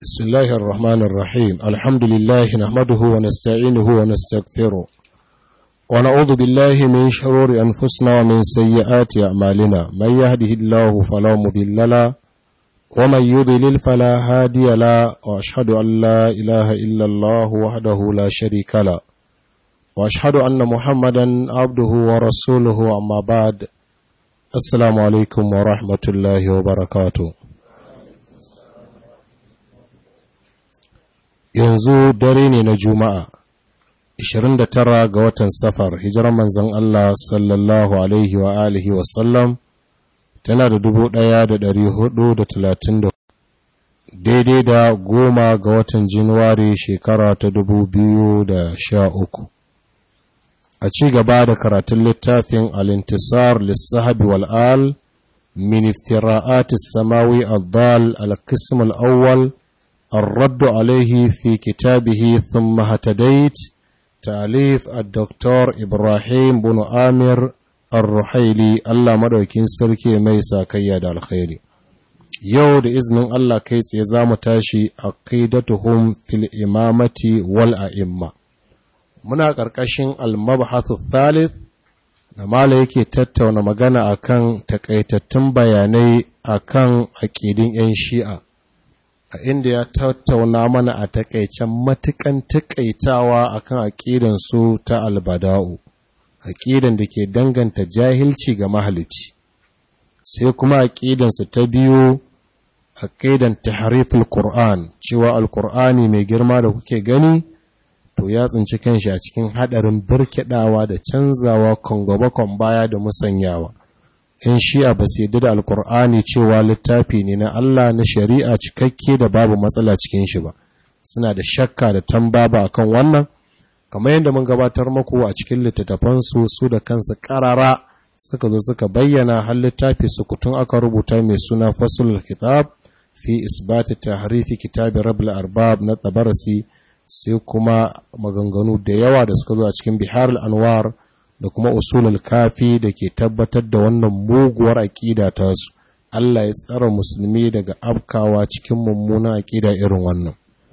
بسم الله الرحمن الرحيم الحمد لله نحمده ونستعينه ونستغفره ونعوذ بالله من شرور أنفسنا ومن سيئات أعمالنا من يهده الله فلا مضل له ومن يضلل فلا هادي له وأشهد أن لا إله إلا الله وحده لا شريك له وأشهد أن محمدا عبده ورسوله أما بعد السلام عليكم ورحمة الله وبركاته yanzu dare ne na juma'a 29 ga watan safar hijirar manzan Allah sallallahu alaihi wa alihi wasallam tana da 1430 daidai da goma ga watan januwari shekara ta 2013 a ci gaba da karatun littafin alintisar lissahabi wal'al min iftira'atis samawi al-dal al-qism al-awwal الرد عليه في كتابه ثم هتديت تأليف الدكتور إبراهيم بن آمر الرحيلي الله مدوكين سركي ميسا كياد الخير يود إذن الله كيس يزام تاشي عقيدتهم في الإمامة والأئمة muna ƙarƙashin almabhathu thalith da mala yake tattauna magana akan takaitattun bayanai akan aƙidin 'yan shi'a a inda ya tattauna mana a takaicen matukan takaitawa akan aƙidan su ta albada'u aƙidan da ke danganta jahilci ga mahalici sai kuma aƙidan su ta biyu aƙidan tahriful qur'an cewa alqur'ani mai girma da kuke gani to ya tsinci kanshi a cikin hadarin birkidawa da canzawa kongobakon baya da musanyawa in shi'a ba su yadda da alkur'ani cewa littafi ne na Allah na shari'a cikakke da babu matsala cikin shi ba suna da shakka da tambaba akan wannan kamar yadda mun gabatar maku a cikin littattafansu su da kansu karara suka zo suka bayyana har littafi su kutun aka rubuta mai suna fasul kitab fi isbati tahrifi kitabi rabul arbab na tabarasi sai kuma maganganu da yawa da suka zo a cikin bihar anwar da kuma usulul kafi da ke tabbatar da wannan muguwar aƙida ta su Allah ya tsara musulmi daga afkawa cikin mummunan aƙida irin wannan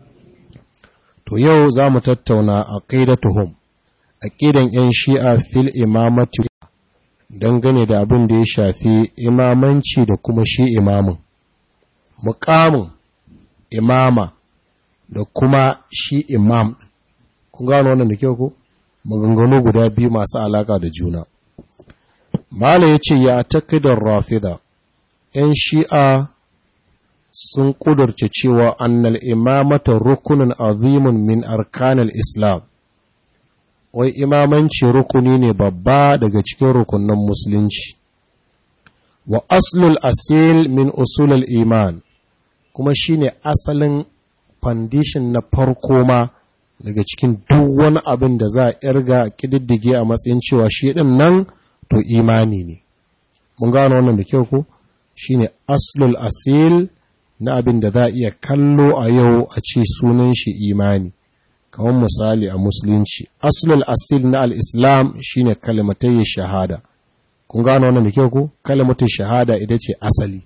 to yau za mu tattauna aqidatuhum aƙidan 'yan shi'a fil imamati dangane da abin da ya shafi imamanci da kuma shi imamin muƙamin imama da kuma shi imam kun gano wannan da kyau ko maganganu guda biyu masu alaka da juna. Mala ya ce ya takidar rafida, ‘yan shi'a sun ƙudurce cewa annal imamata rukunin azimun min arkanal Islam, wai imamanci rukuni ne babba daga cikin rukunan musulunci. Wa aslul asil min usulul iman, kuma shine asalin foundation na farko ma daga cikin duk wani abin da za a irga kididdige a matsayin cewa shi ɗin nan to imani ne mun gano wannan da kyau ko shine aslul asil na abin da za a iya kallo a yau a ce sunan shi imani kamar misali a musulunci aslul asil na al-islam shine kalmatai shahada kun gano wannan da kyau ko kalmatai shahada ita ce asali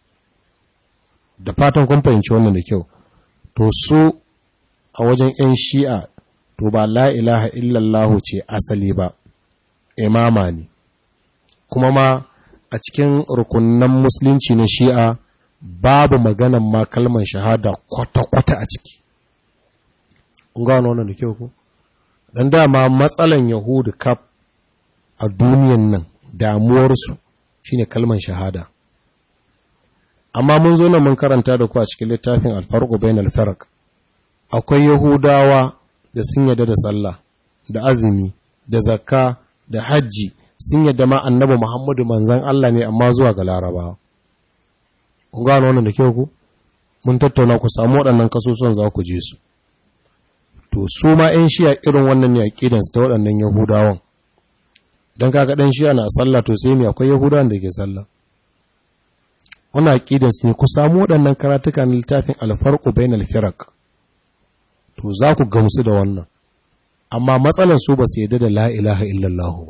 da fatan kun fahimci wannan da kyau to su a wajen 'yan shi'a to ba la ilaha illallahu ce asali ba imama ne kuma ma a cikin rukunan musulunci na shi'a babu maganan ma kalman shahada kwata-kwata a ciki gano wannan da kyau ku don dama matsalan yahudu kaf a duniyan nan damuwarsu shine kalman shahada amma mun zo nan mun karanta da ku a cikin littafin alfarko bayan alfarak akwai Yahudawa da sun yadda da sallah, da azumi, da zakka, da hajji, sun yadda ma annabi Muhammadu manzan Allah ne amma zuwa ga Laraba. Kun gano wannan da kyau ku? Mun tattauna ku samu waɗannan kasusuwan za ku je su. To, su ma ‘yan shiya irin wannan ne a ƙidansu ta waɗannan Yahudawan. Don kaga ɗan shiya na sallah to sai mai akwai Yahudawan da ke sallah. Wannan aƙidansu ne ku samu waɗannan karatuka na littafin alfarƙu bain alfirak. to za ku gamsu da wannan amma matsalar su ba su yadda da la'ilaha illallahu ba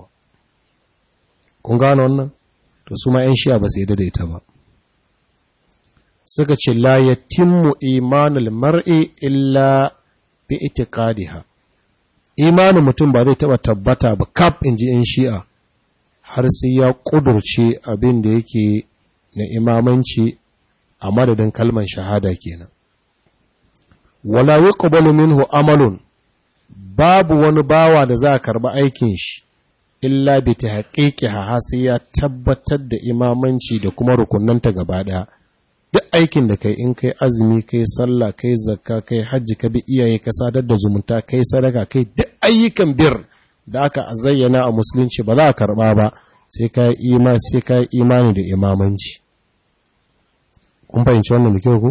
kun gano wannan to su ma ‘yan shiya ba su yadda da ita ba suka ce la yatimmu imanul mar'i illa bi itiqadiha imanin mutum ba zai taba tabbata ba kaf inji in shi'a har sai ya kudurce abin da yake na imamanci a madadin kalman shahada kenan wala yuqbalu minhu amalun babu wani bawa da za a karba aikin shi illa bi tahqiqiha ha sai ya tabbatar da imamanci da kuma rukunanta gaba daya duk aikin da kai in kai azumi kai sallah kai zakka kai hajji ka bi iyaye ka sadar da zumunta kai sadaka kai duk ayyukan bir da aka zayyana a musulunci ba za a karba ba sai ka ima sai ka imani da imamanci kun fahimci wannan da kyau ko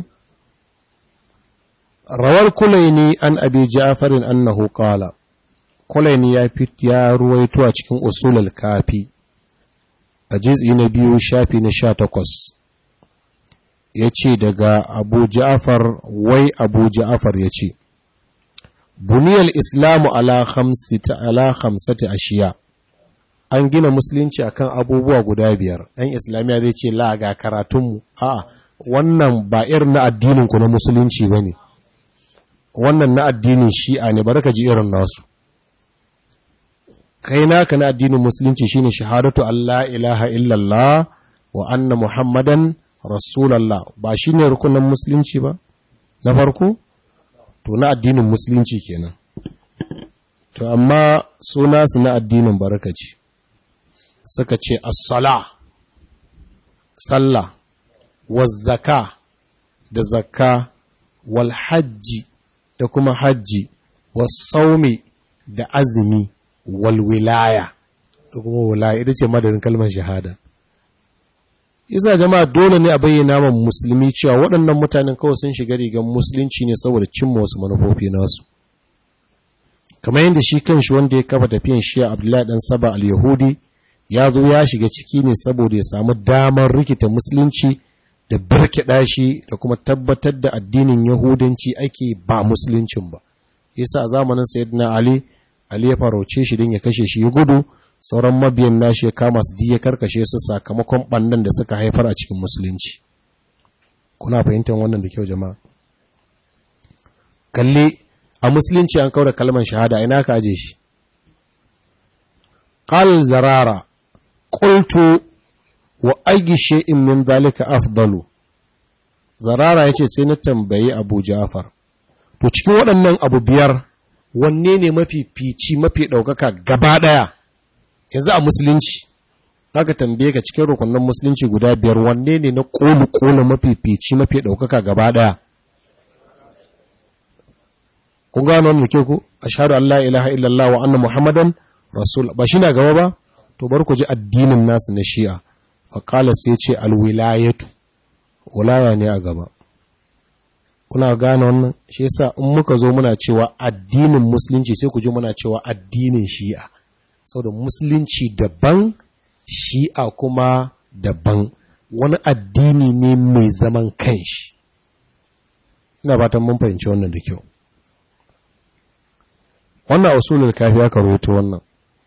rawar kulaini an abi ja'farin annahu qala kulaini ya fit ya ruwaito a cikin usulul kafi a juz'i na biyu shafi na 18 ya ce daga abu ja'afar wai abu ja'afar ya ce buniyar islamu ala hamsati ashiya an gina musulunci akan abubuwa guda biyar ɗan islamiyya zai ce la ga karatunmu a wannan ba irin na addininku na musulunci ba ne wannan na addinin shi'a ne bari ka ji irin nasu kai naka na addinin musulunci shine shahadatu Allah ilaha illallah wa anna muhammadan rasulallah ba shi ne rukunan musulunci ba na farko to na addinin musulunci kenan to amma suna su na addinin barakaci suka ce as-sala sallah waz-zaka da zakka wal hajji da kuma hajji was-saumi da azumi wal wilaya da kuma wilaya ita ce madadin kalmar shahada yasa jama'a dole ne a bayyana wa musulmi cewa waɗannan mutanen kawai sun shiga rigar musulunci ne saboda cimma wasu manufofi nasu kamar yadda shi kanshi wanda ya kafa tafiyan shi Abdullahi dan Saba al-Yahudi ya zo ya shiga ciki ne saboda ya samu damar rikita musulunci da birkiɗa shi da kuma tabbatar da addinin Yahudanci ake ba musuluncin ba yasa a zamanin Sayyidina Ali Ali ya farauce shi don ya kashe shi ya gudu sauran mabiyan nashi ya kama su diya karkashe su sakamakon ɓannan da suka haifar a cikin musulunci kuna fahimtar wannan da kyau jama'a kalli a musulunci an kaura kalmar shahada ina ka aje shi qal zarara qultu wa ayyi shay'in min dhalika afdalu zarara yace sai na tambayi Abu Ja'far to cikin waɗannan abu biyar wanne ne mafi fici mafi ɗaukaka gaba ɗaya yanzu a musulunci aka tambaye ka cikin rukunin musulunci guda biyar wanne ne na ƙolu ƙolu mafi fici mafi ɗaukaka gaba ɗaya kun gano wannan ke ku ashhadu an la ilaha illallah wa anna muhammadan rasul ba shi na gaba ba to bar ku ji addinin nasu na shi'a fa qala sai ce alwilayatu wilaya ne a gaba kuna gane wannan shi yasa in muka zo muna cewa addinin musulunci sai ku ji muna cewa addinin shi'a saboda musulunci daban shi'a kuma daban wani addini ne mai zaman kanshi ina fatan mun fahimci wannan da kyau wannan usulul kafi aka rawaito wannan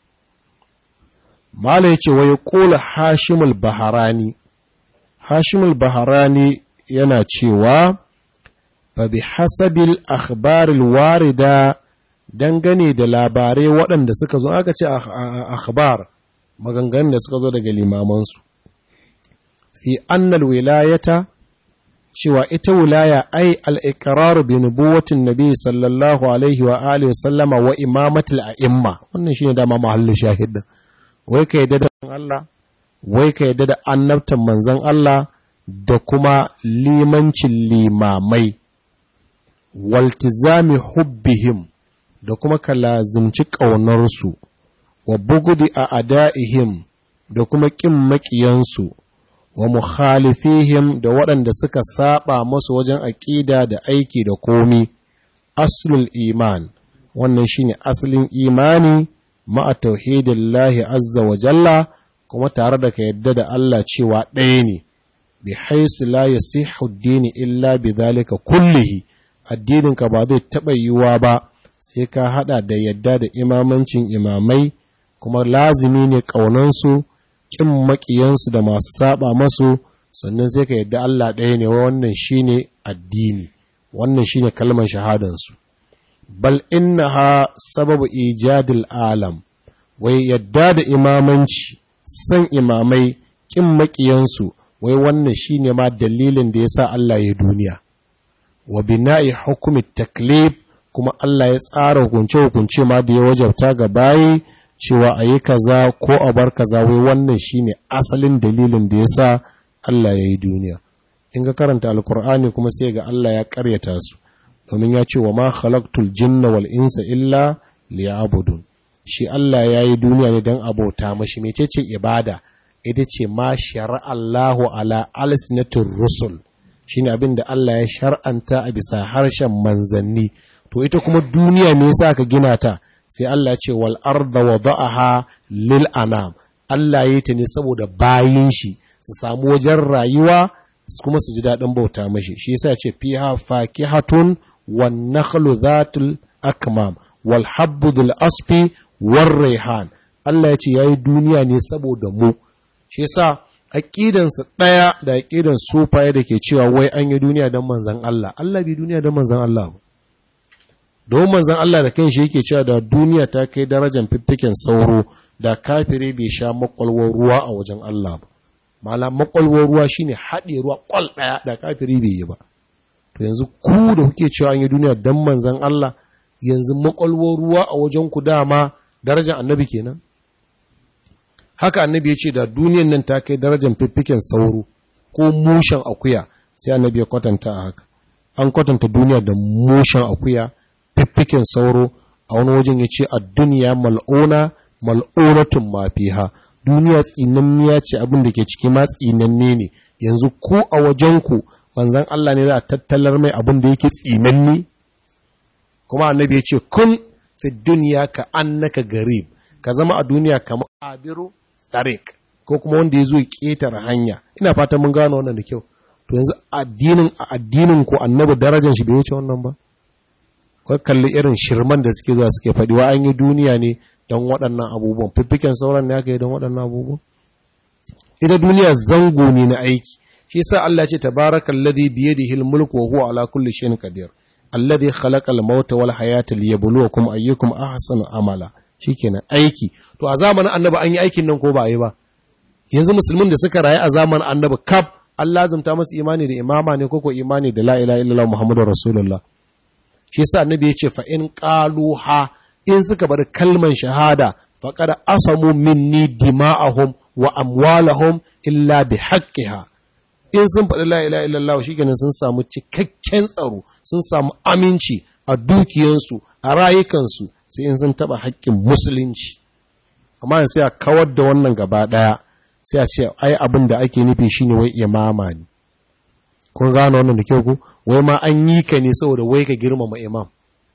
mala yace wa yaqulu hashimul baharani hashimul baharani yana cewa fa bi hasabil akhbaril warida dangane da labarai waɗanda suka zo aka ce akhbar maganganun da suka zo daga limamansu fi annal wilayata cewa ita wilaya ai al-iqraru bi nubuwatin nabi sallallahu alaihi wa alihi sallama wa imamatul a'imma wannan shine dama mahallin shahidin wai ka yadda da Allah wai ka yadda da annabtan manzon Allah da kuma limancin limamai waltizami hubbihim da kuma ka lazimci ƙaunarsu wa bugudi a ada'ihim da kuma ƙin maƙiyansu wa mukhalifihim da waɗanda suka saba masu wajen aƙida da aiki da komi aslul iman wannan shine asalin imani ma'a tauhidin lahi azza wa jalla kuma tare da ka yadda da Allah cewa ɗaya ne bi haisu la yasihu dini illa bi zalika kullihi addininka ba zai taɓa yiwuwa ba sai ka haɗa da yadda da imamancin imamai kuma lazimi ne ƙaunansu ƙin maƙiyansu da masu saba masu sannan sai ka yadda Allah ɗaya ne wa wannan shine addini wannan shine kalmar shahadansu bal innaha sababu ijadil alam wai yadda da imamanci san imamai kin makiyansu wai wannan shine ma dalilin da yasa Allah ya duniya wa bina'i hukumi taklif kuma Allah ya tsara hukunce hukunce ma da ya wajabta ga bayi cewa a yi kaza ko a bar kaza wai wannan shine asalin dalilin da yasa Allah ya yi duniya in ga karanta alkur'ani kuma sai ga Allah ya karyata su domin ya ce wa ma khalaqtul jinna wal insa illa liya'budun shi Allah ya yi duniya ne don abota mashi mecece ibada ita ce ma shar'allahu ala alsinatir rusul shine abin da Allah ya shar'anta a bisa harshen manzanni to ita kuma duniya me yasa ka gina ta sai Allah ya ce wal arda wada'aha lil anam Allah ya yi ta ne saboda bayin shi su samu wajen rayuwa kuma su ji daɗin bauta mashi shi yasa ce fiha fakihatun wan nakhlu dhatul akmam wal habbu dhul asfi war raihan Allah ya ce yayi duniya ne saboda mu shi yasa aqidan su daya da aqidan sufaye da ke cewa wai an yi duniya don manzon Allah Allah bi duniya don manzon Allah ba don manzon Allah da kanshi yake cewa da duniya ta kai darajar fiffiken sauro da kafire bai sha makwalwar ruwa a wajen Allah ba mala makwalwar ruwa shine haɗe ruwa kwal ɗaya da kafiri bai yi ba to yanzu ku da kuke cewa an yi duniya dan manzon Allah yanzu makwalwar ruwa a wajen ku dama darajar annabi kenan haka annabi ya ce da duniyan nan ta kai darajar fiffiken sauro ko mushen akuya sai annabi ya kwatanta a haka an kwatanta duniya da mushen akuya fiffiken sauro a wani wajen ya ce a duniya mal'una mal'unatun mafiha duniya tsinanniya ce abin da ke ciki ma tsinanne ne yanzu ku a wajenku manzan Allah ne za a tattalar mai abin da yake tsinanni kuma annabi ya ce kun fi duniya ka annaka garib ka zama a duniya kamar abiru tarik ko kuma wanda ya zo ƙetare hanya ina fatan mun gano wannan da kyau to yanzu addinin a addinin ku annabi darajar shi bai wuce wannan ba kai kalli irin shirman da suke zuwa suke faɗi wa an yi duniya ne don waɗannan abubuwan fiffiken sauran ne aka yi don waɗannan abubuwan ita duniya zango ne na aiki shi sa Allah ce tabarakal ladhi bi yadihi al-mulku wa huwa ala kulli shay'in qadir alladhi khalaqa al-mauta wal hayata liyabluwakum ayyukum ahsanu amala shikenan aiki to a zamanin annabi an yi aikin nan ko ba a yi ba yanzu musulmin da suka rayu a zamanin annabi kaf Allah zumta masu imani da imama ne ko ko imani da la ilaha illallah muhammadur rasulullah shi sa annabi ya ce fa in qaluha in suka bar kalman shahada faqad asamu minni dima'ahum wa amwalahum illa bi haqqiha in sun faɗi la ilaha illallah shikenan sun samu cikakken tsaro sun samu aminci a dukiyansu a rayukansu sai in sun taɓa haƙƙin musulunci amma sai a kawar da wannan gaba ɗaya sai a ce ai abin da ake nufi shine wai imama ne kun gano wannan da kyau ku wai ma an yi ka ne saboda wai ka girmama imam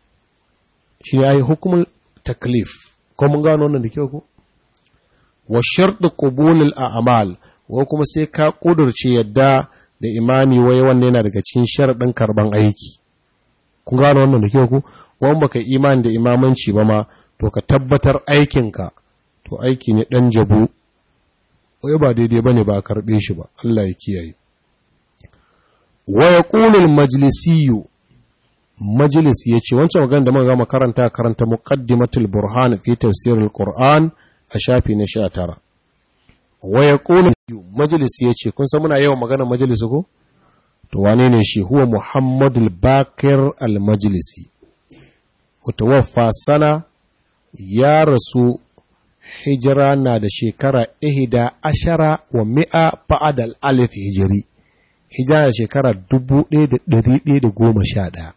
shi ne ai hukumul taklif ko mun gano wannan da kyau ku wa sharɗu qubulul a'mal wa kuma sai ka kudurce yadda da imami wai wannan yana daga cikin sharaɗin karban aiki kun gano wannan da kyau ku wani baka imani da imamanci ba ma to ka tabbatar aikinka to aiki ne ɗan jabu wai ba daidai ba ne ba a karɓe shi ba Allah ya kiyaye wa ya ƙunin majalisiyu majalis ya ce wancan magana da muka gama karanta karanta muqaddimatul burhan fi tafsirul qur'an a shafi na 19 wa ya ƙunin majalis ya ce kun san muna yawan magana majalis ko to wane ne shi huwa muhammadul bakir al majlisi mutawaffa sana ya rasu hijira na da shekara ihida ashara wa mi'a fa'adal alif hijiri hijira da shekara dubu ɗaya da ɗari ɗaya da goma sha ɗaya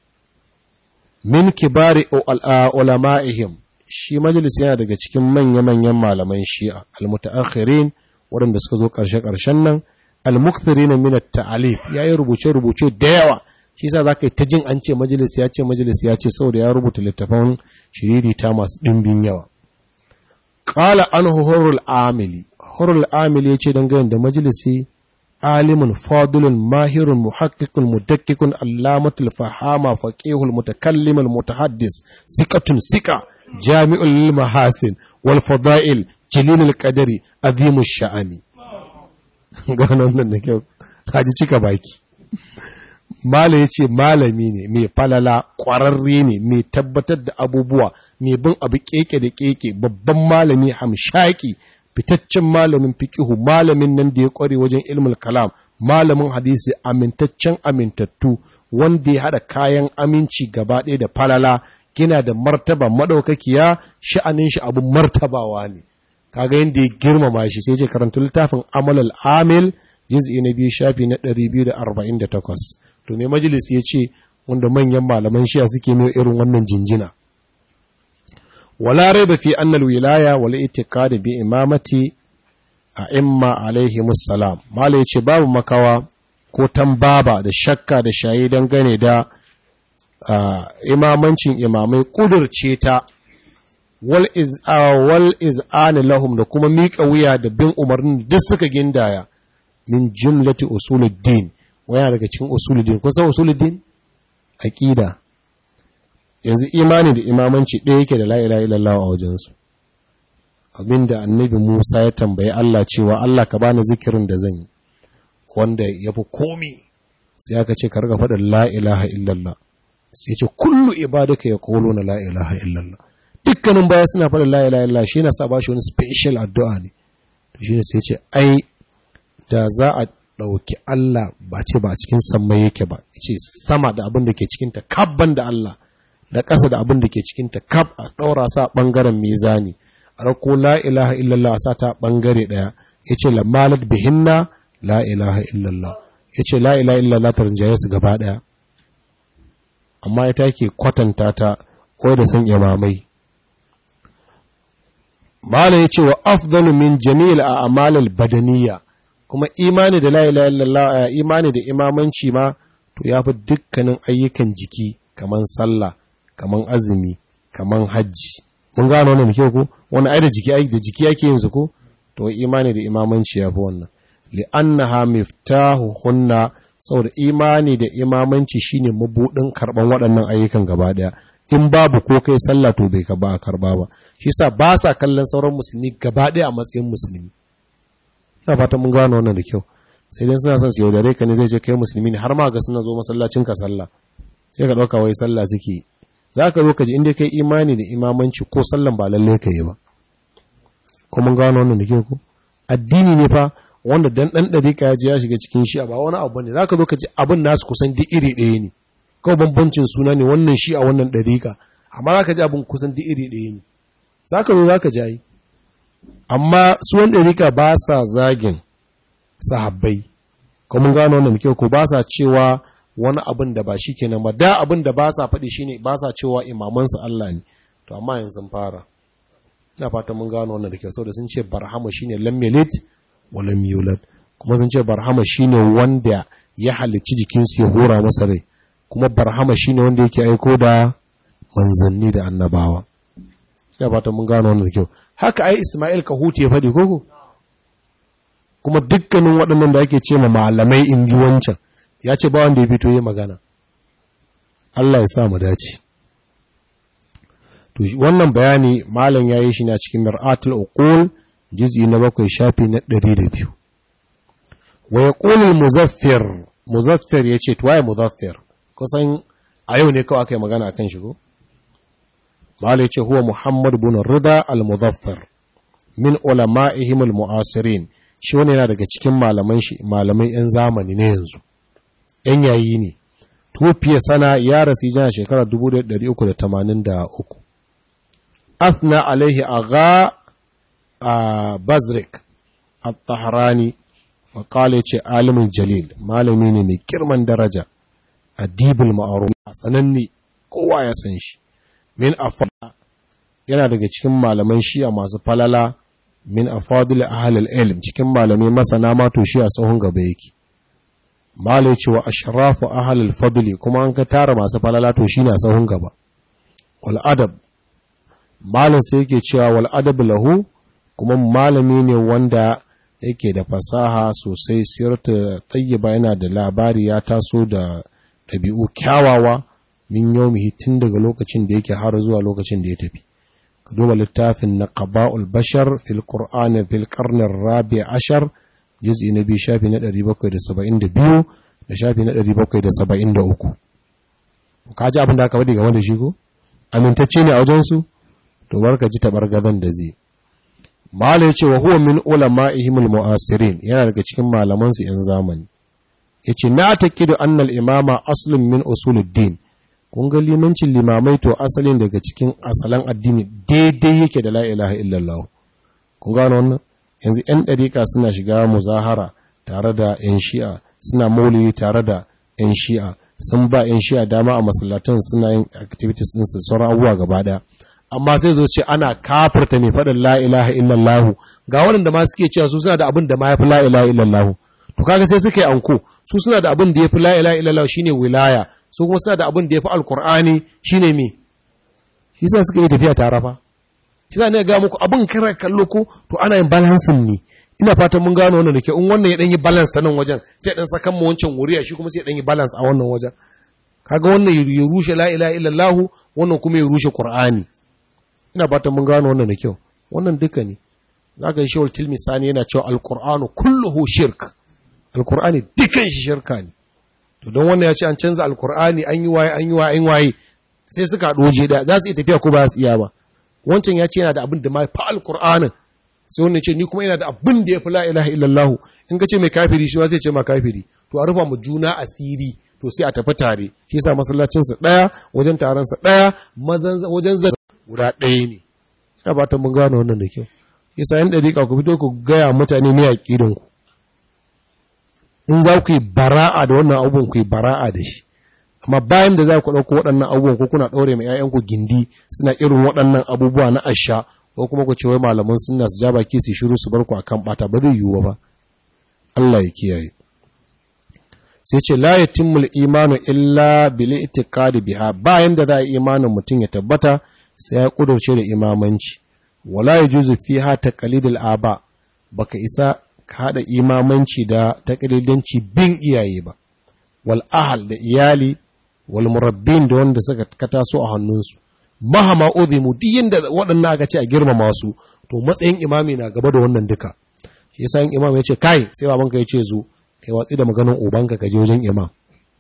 min kibari ulama'ihim shi majalis yana daga cikin manya-manyan malaman shi'a almutaakhirin waɗanda suka zo ƙarshe-ƙarshen nan almukthirin min at-ta'alif yayi rubuce-rubuce da yawa shi yasa zaka yi ta jin an ce majalis ya ce majalis ya ce saboda ya rubuta littafan shiririta masu ɗimbin yawa qala anhu hurul amili hurul amili yace dangane da majalisi alimun fadilun mahirun muhaqqiqun mudakkikun allamatul fahama faqihul mutakallimul mutahaddis siqatun siqa jami'ul lil mahasin wal fada'il jalilul qadari azimush sha'ani gano nan da kyau kaji cika baki Mala ya ce malami ne mai falala ƙwararre ne mai tabbatar da abubuwa mai bin abu keke da keke babban malami hamshaki fitaccen malamin fikihu malamin nan da ya ƙware wajen ilmul kalam malamin hadisi amintaccen amintattu wanda ya haɗa kayan aminci gaba ɗaya da falala gina da martaba maɗaukakiya sha'anin shi abin martabawa ne kaga yadda ya girmama shi sai ce karanta littafin amal amil juz'i na biyu shafi na 248 to me majalis ya ce wanda manyan malaman shiya suke mai irin wannan jinjina wala raiba fi annal wilaya wal itiqad bi imamati a imma alaihi musallam mala yace babu makawa ko tambaba da shakka da shayi dangane da imamancin imamai kudurce ta wal iz wal iz'an lahum da kuma miƙa wuya da bin umarnin duk suka gindaya min jumlati usuluddin waya daga cikin usuluddin kun san usuluddin aqida yanzu imani da imamanci ɗaya yake da la ilaha illallah a wajensu abinda annabi Musa ya tambayi Allah cewa Allah ka bani zikirin da zan yi wanda yafi komi sai aka ce ka riga faɗin la ilaha illallah sai ce kullu ibadaka yaquluna la ilaha illallah dukkanin baya suna faɗin la ilaha illallah shi na sa ba shi wani special addu'a ne to shine sai ce ai da za a ɗauki Allah ba ce ba a cikin sammai yake ba ce sama da abin da ke cikinta kabban da Allah da ƙasa da abin da ke cikinta kab a ɗaura sa ɓangaren mizani a rako la ilaha illallah a sa ta ɓangare ɗaya ya ce lamalat bihinna la ilaha illallah ya ce la ilaha illallah ta rinjaye su gaba ɗaya amma ita ke kwatanta ta ko da san imamai Malam ya ce wa afdalu min jami'il a amalal badaniya kuma imani da la ilaha illallah imani da imamanci ma to yafi dukkanin ayyukan jiki kaman sallah kaman azumi kaman hajji mun gano wannan ke ko wani ai da jiki ai da jiki yake yin su ko to imani da imamanci yafi wannan li annaha miftahu hunna saboda imani da imamanci shine mabudin karban waɗannan ayyukan gaba daya in babu ko kai sallah to bai ka ba a karba ba shi yasa ba sa kallon sauran musulmi gaba daya a matsayin musulmi ina fatan mun gano wannan da kyau sai dai suna son su yaudare ka ne zai ce kai musulmi ne har ma ga suna zo masallacin ka sallah sai ka dauka wai sallah suke za ka zo ka ji inda kai imani da imamanci ko sallan ba lalle ka yi ba ko mun gano wannan da kyau ko addini ne fa wanda dan dan dariƙa ya je ya shiga cikin shi ba wani abu ne za ka zo ka ji abin nasu kusan duk iri ɗaya ne kawai bambancin suna ne wannan shi a wannan dariƙa amma za ka ji abin kusan duk iri ɗaya ne za ka zo za ka ji amma su wani ɗarika ba sa zagin sahabbai kuma gano wannan kyau ko ba sa cewa wani abin da ba shi kenan ba da abin da ba sa faɗi shine ba sa cewa imamansu Allah ne to amma yanzu sun fara ina fata mun gano wannan da kyau saboda sun ce barhama shine lam yalid wa lam yulad kuma sun ce barhama shine wanda ya halicci jikinsu ya hura masa rai kuma barhama shine wanda yake aiko da manzanni da annabawa ina fata mun gano wannan da kyau haka ai Ismail Kahuti ya faɗi koko kuma dukkanin waɗannan da ake ce ma malamai in ji wancan ya ce ba wanda ya fito yi magana Allah ya sa mu dace to wannan bayani malam ya yi shi na cikin mir'atul uqul juz'i na bakwai shafi na 102 wa yaqulu al-muzaffir muzaffir yace to waye muzaffir kusan a yau ne kawai aka yi magana akan shi ko Malai ce huwa Muhammad bin Rida al-Muzaffar min ulama'ihim al-mu'asirin shi wani yana daga cikin malaman shi malamai yan zamani ne yanzu yan yayi ne tufiya sana ya rasu jana shekarar 1383 athna alaihi agha a Bazrik at-Tahrani fa qala ce alimin jalil malami ne mai girman daraja adibul ma'ruf sananne kowa ya san shi min afada yana daga cikin malaman shi'a masu falala min afadil ahlul ilm cikin malamai masana ma to shi a tsohon gaba yake malai ce wa ashrafu ahlul fadli kuma an ka tara masu falala to shi na tsohon gaba wal adab malam sai yake cewa wal adab lahu kuma malami ne wanda yake da fasaha sosai sirta tayyiba yana da labari ya taso da ɗabi'u kyawawa min yaumihi tun daga lokacin da yake har zuwa lokacin da ya tafi ka duba littafin na qaba'ul bashar fil qur'an fil qarn rabi ashar juz'i na biyu shafi na 772 da shafi na 773 ka ji abin da aka faɗi game da shi ko amintacce ne a wajensu to barka ji tabar gadan da zai mala yace wa huwa min ulama'ihim al-mu'asirin yana daga cikin malaman su yan zamani yace na taqidu anna al-imama aslun min usuluddin kun ga limancin limamai to asalin daga cikin asalan addini daidai yake da la ilaha illallah kun gano wannan yanzu yan dariƙa suna shiga muzahara tare da yan shi'a suna maulidi tare da yan shi'a sun ba yan shi'a dama a masallatan suna yin activities din su sauran abubuwa gaba daya amma sai zo ce ana kafirta mai faɗin la ilaha illallah ga waɗanda ma suke cewa su suna da abin da ma yafi la ilaha illallah to kaga sai suka yi anko su suna da abin da yafi la ilaha illallah shine wilaya su kuma suna da abin da yafi alqur'ani shine me shi yasa suka yi tafiya tare fa shi yasa ne ga muku abin kira kallo ko to ana yin balancing ne ina fatan mun gano wannan da ke in wannan ya dan yi balance ta nan wajen sai dan sakan mu wancan wuriya shi kuma sai dan yi balance a wannan wajen kaga wannan ya rushe la ilaha illallah wannan kuma ya rushe qur'ani ina fatan mun gano wannan da kyau wannan duka ne zaka yi shawul tilmisani yana cewa alqur'anu kulluhu shirk alqur'ani dukan shi shirka ne to don wannan ya ce an canza alqur'ani an yi waye an yi waye an waye sai suka doje da za su yi tafiya ko ba su iya ba wancan ya ce yana da abin da ma fa alqur'anin sai wannan ce ni kuma yana da abin da ya fi la ilaha illallah in ka ce mai kafiri shi ma zai ce ma kafiri to a rufa mu juna asiri to sai a tafi tare shi yasa masallacin su daya wajen taron sa daya wajen zan guda ɗaya ne ina ba ta mun gano wannan da kyau yasa yan dariƙa ku fito ku gaya mutane ne aqidan ku in za ku yi bara'a da wannan abubuwan ku yi bara'a da shi amma bayan da za ku ɗauko waɗannan abubuwan ko kuna ɗaure mai 'ya'yanku gindi suna irin waɗannan abubuwa na asha ko kuma ku ce wai malaman sunna su ja baki su shiru su bar ku akan bata ba zai yiwu ba Allah ya kiyaye sai ce la yatimul imanu illa bil itiqadi biha bayan da za a imanin mutum ya tabbata sai ya kudurce da imamanci wala yajuzu fiha taqlidul aba baka isa ka hada imamanci da taqlidanci bin iyaye ba wal ahal da iyali wal murabbin da wanda suka kataso a hannunsu mahama uzimu duk yanda waɗannan aka ce a girmama su to matsayin imami na gaba da wannan duka shi yasa in imam ya ce kai sai babanka ya ce zo kai watsi da maganin ubanka ka je wajen imam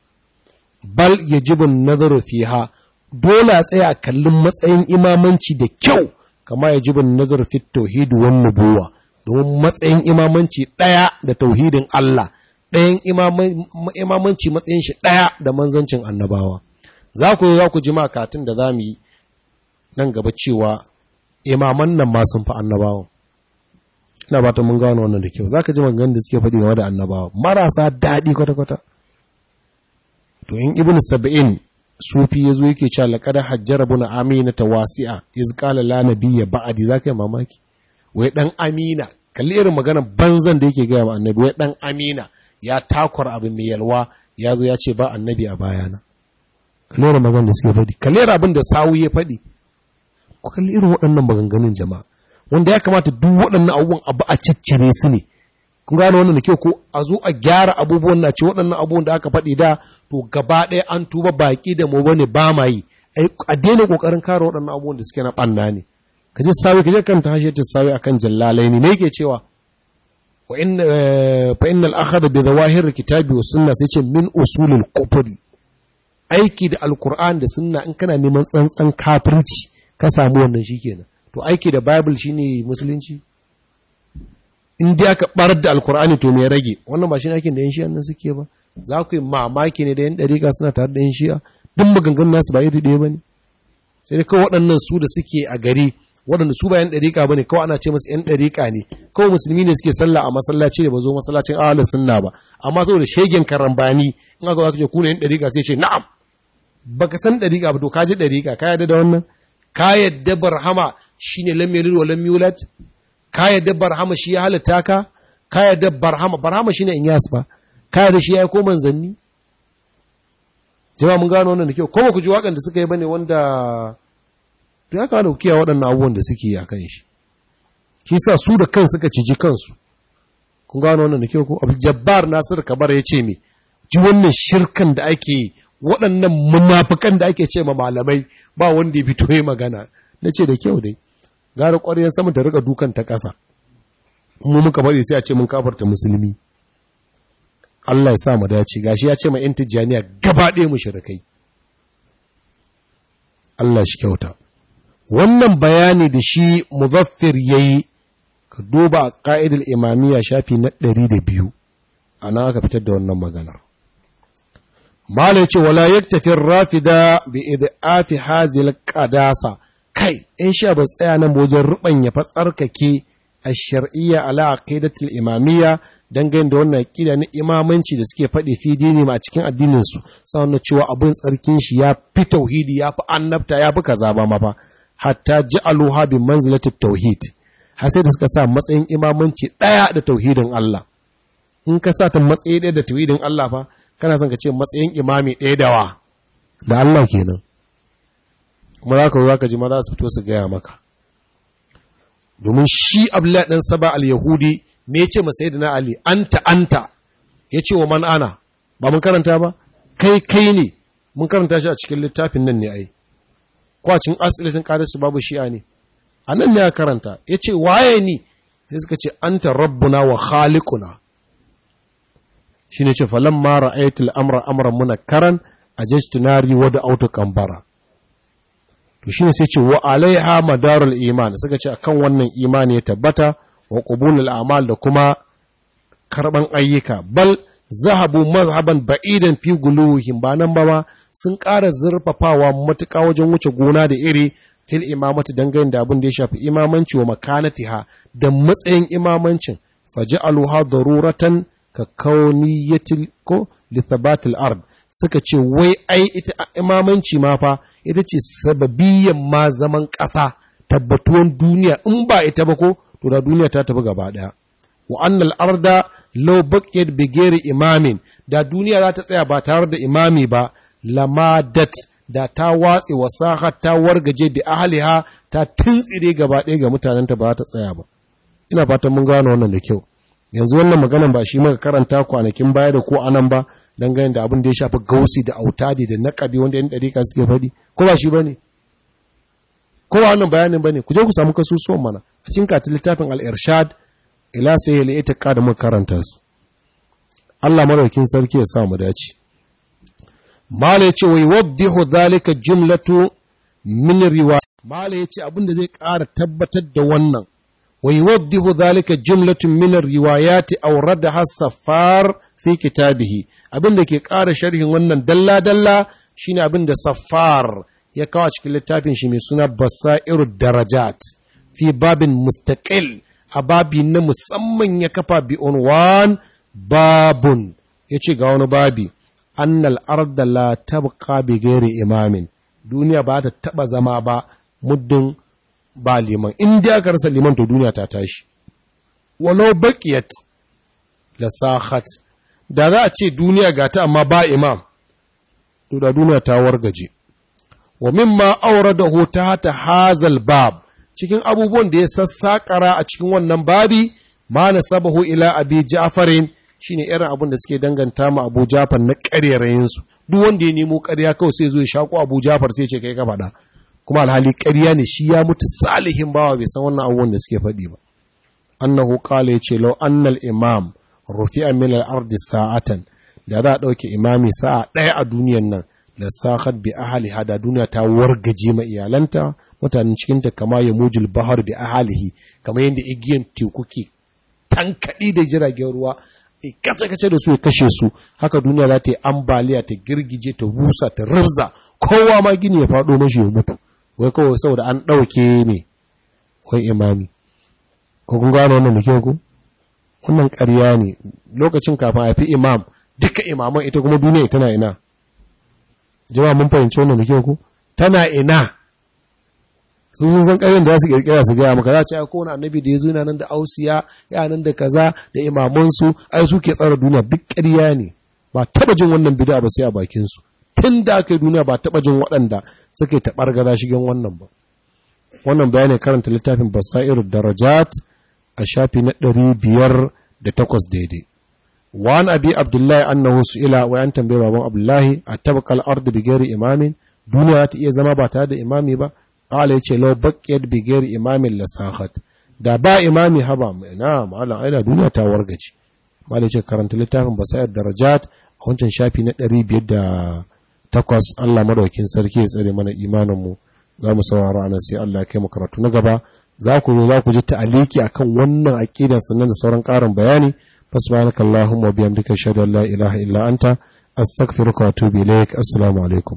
bal yajibu nazaru fiha dole a tsaya kallon matsayin imamanci da kyau kama yajibu nazaru fi tauhid wan nubuwa domin matsayin imamanci ɗaya da tauhidin Allah ɗayan imamanci matsayin shi ɗaya da manzancin annabawa za ku za ku ji makatun da za mu yi nan gaba cewa imaman nan ma sun fi annabawan ina ba ta mun gano wannan da kyau za ka ji maganganun da suke faɗi game da annabawa marasa daɗi kwata-kwata to in ibn sab'in sufi ya zo yake cewa laƙada hajjar abu na amina ta wasi'a iz qala la nabiyya ba'di za ka yi mamaki wai dan amina kalli irin maganar banzan da yake gaya ma annabi wai dan amina ya takwar abu mai yalwa ya zo ya ce ba annabi a bayana kalli irin maganar da suke faɗi kalli irin abin da sawu ya faɗi ku kalli irin waɗannan maganganun jama'a wanda ya kamata duk waɗannan abubuwan abu a ciccire su ne kun gane wannan da kyau ko a zo a gyara abubuwan na ce waɗannan abubuwan da aka faɗi da to gaba ɗaya an tuba baƙi da mu bane ba ma yi a daina ƙoƙarin kare waɗannan abubuwan da suke na ɓanna ne ka je sawi ka je kan ta hashe ta sawi akan jallalai ne me yake cewa wa in fa innal akhadha bi zawahir kitabi wa sunna sai ce min usulul kufri aiki da alqur'an da sunna in kana neman tsantsan kafirci ka samu wannan shikenan to aiki da bible shine musulunci in dai aka barar da alqur'ani to me rage wannan ba shi aikin da yan shi'a nan suke ba za ku yi mamaki ne da yan dariƙa suna tare da yan shi'a duk maganganun nasu ba iri ɗaya bane sai dai kawai waɗannan su da suke a gari waɗanda su ba yan ɗariƙa ba ne kawai ana ce masu yan ɗariƙa ne kawai musulmi ne suke sallah a masallaci da ba zo masallacin ahalin sunna ba amma saboda shegen karambani in aka zo ce ku ne yan ɗariƙa sai ce na'am baka san ɗariƙa ba to ka ji ɗariƙa ka yarda da wannan ka yarda barhama shine lam yalid wa lam yulad ka yarda barhama shi ya halitta ka ka yarda barhama barhama shine inyas ba ka yarda shi ya yi ko manzanni jama'a mun gano wannan da kyau ko ba ku ji waƙan da suka yi bane wanda to ya kawo kiya waɗannan abubuwan da suke yi a kan shi shi sa su da kan suka ciji kansu kun gano wannan da kyau ko abu jabbar nasir kabar ya ce me ji wannan shirkan da ake yi waɗannan munafukan da ake ce ma malamai ba wanda ya fito ya magana na ce da kyau dai gara ƙwaryen saman ta rika dukan ta ƙasa mu muka bari sai a ce mun kafarta musulmi Allah ya sa mu dace gashi ya ce ma yan tijjaniya gaba ɗaya mushrikai Allah shi kyauta wannan bayani da shi muzaffir yayi ka duba a ƙa'idar imamiyya shafi na ɗari da biyu a nan aka fitar da wannan maganar Mala ce, wala yaktafin rafida bi idaafi hazil qadasa kai, in sha ba tsaya nan wajen ruɓanya fa tsarkake a shar'iyya ala aqidatul imamiyya dangane da wannan aqida na imamanci da suke faɗi fi dini ma a cikin addinin su sannan cewa abin tsarkin shi ya fi tauhidi ya fi annabta ya fi kaza ba ma fa hatta ja'aluha bi manzilati tauhid har sai da suka sa matsayin imamanci ɗaya da tauhidin Allah in ka sa ta matsayi ɗaya da tauhidin Allah fa kana son ka ce matsayin imami ɗaya da wa da Allah kenan kuma za ka zo za ka ji maza su fito su gaya maka domin shi abdullahi ɗan saba al-yahudi me ya ce ma sayyidina ali anta anta ya ce wa man ana ba mun karanta ba kai kai ne mun karanta shi a cikin littafin nan ne ai ko a cikin asilatin qadis babu shi'a ne a nan ne ya karanta ya ce waye ni sai suka ce anta rabbuna wa khaliquna shi ne ce falon mara aitul amra amra muna karan a jastunari wadda auto kambara to shi ne sai ce wa alaiha madarul iman suka ce akan wannan imani ya tabbata wa qubulul a'mal da kuma karban ayyuka bal zahabu mazhaban ba'idan fi guluhim ba nan ba ma sun ƙara zurfafawa matuƙa wajen wuce gona da iri fil imamati dangane da abin da ya shafi imamanci wa makanatiha da matsayin imamancin faj'aluha daruratan ka kauniyatil ko lithabatil ard suka ce wai ai ita imamanci ma fa ita ce sababiyan ma zaman ƙasa tabbatuwan duniya in ba ita ba ko to da duniya ta tafi gaba daya wa annal arda law baqiyat bi ghairi imamin da duniya za ta tsaya ba tare da imami ba lamadat da ta watse wasaha ta wargaje bi ahliha ta tuntsire gaba ɗaya ga mutanenta ba ta tsaya ba ina fatan mun gano wannan da kyau yanzu wannan maganan ba shi maka karanta kwanakin baya da ko anan ba dangane da abin da ya shafi gausi da autadi da naƙabi wanda yan ɗarika suke faɗi ko ba shi bane ko ba wannan bayanin bane ku je ku samu kasusuwan mana a cikin katin littafin al-irshad ila sai ya ita da muka karanta su Allah madaukin sarki ya sa mu dace mala yace wai waddihu dhalika jumlatu min riwaya mala yace abin da zai ƙara tabbatar da wannan ويوضح ذلك جملة من الروايات أوردها السفار في كتابه abin da ke ƙara sharhin wannan dalla-dalla shine abin da safar ya kawo cikin littafin shi mai suna basairu darajat fi babin mustaqil a babi na musamman ya kafa bi unwan babun ya ce ga wani babi annal arda la tabqa bi ghairi imamin duniya ba ta taba zama ba muddin ba liman in dai aka rasa liman to duniya ta tashi walau baqiyat la sahat da za a ce duniya ga ta amma ba imam to da duniya ta wargaje wa mimma awradahu ta hazal bab cikin abubuwan da ya sassakara a cikin wannan babi ma nasabahu ila abi ja'farin shine irin abin da suke danganta ma Abu Ja'far na ƙarerayin su duk wanda ya nemo ƙarya kawai sai zo ya shako Abu Ja'far sai ce kai ka faɗa kuma alhali ƙarya ne shi ya mutu salihin bawa bai san wannan abubuwan da suke faɗi ba annahu qala yace law annal imam rufi'a min al-ard sa'atan da za a ɗauke imami sa'a ɗaya a duniyan nan da sahat bi ahli hada duniya ta wargaje ma iyalanta mutanen cikinta kama ya mujul bahar bi ahalihi kamar yadda igiyan teku ke tankaɗi da jiragen ruwa kace-kace da su ya kashe su haka duniya za ta yi ambaliya ta girgije ta busa ta rabza kowa ma gini ya faɗo mashi ya mutu wai kawai saboda an ɗauke ne wai imami ko kun gano wannan da kyau ku wannan ƙarya ne lokacin kafin a fi imam duka imaman ita kuma duniya tana ina jama'a mun fahimci wannan da kyau ku tana ina sun san ƙarin da za su ƙirƙira su gaya maka za ce ko wani annabi da ya zo yana nan da ausiya ya nan da kaza da imamansu ai su ke tsara duniya duk ƙarya ne ba taɓa jin wannan bid'a ba sai a bakinsu tun da aka yi duniya ba taɓa jin waɗanda suke taɓar gaza shigen wannan ba wannan bayani karanta littafin basairu darajat a shafi na ɗari biyar da takwas daidai wani abi abdullahi annahu su'ila wa an tambaye baban abdullahi a tabakal ardu bi ghairi imamin duniya ta iya zama ba tare da imami ba qala yace law baqiyat bi ghairi imamin la sahat da ba imami haba na malam aida duniya ta wargaci malai ce karanta littafin basayar darajat a wancan shafi na 508 Allah madaukin sarki ya tsare mana imanin mu za mu saurara anan sai Allah ya kai mu karatu na gaba za ku zo za ku ji ta'aliki akan wannan aqidar sannan da sauran ƙarin bayani fasbanaka allahumma wa bihamdika ashhadu an la ilaha illa anta astaghfiruka wa atubu ilaik assalamu alaikum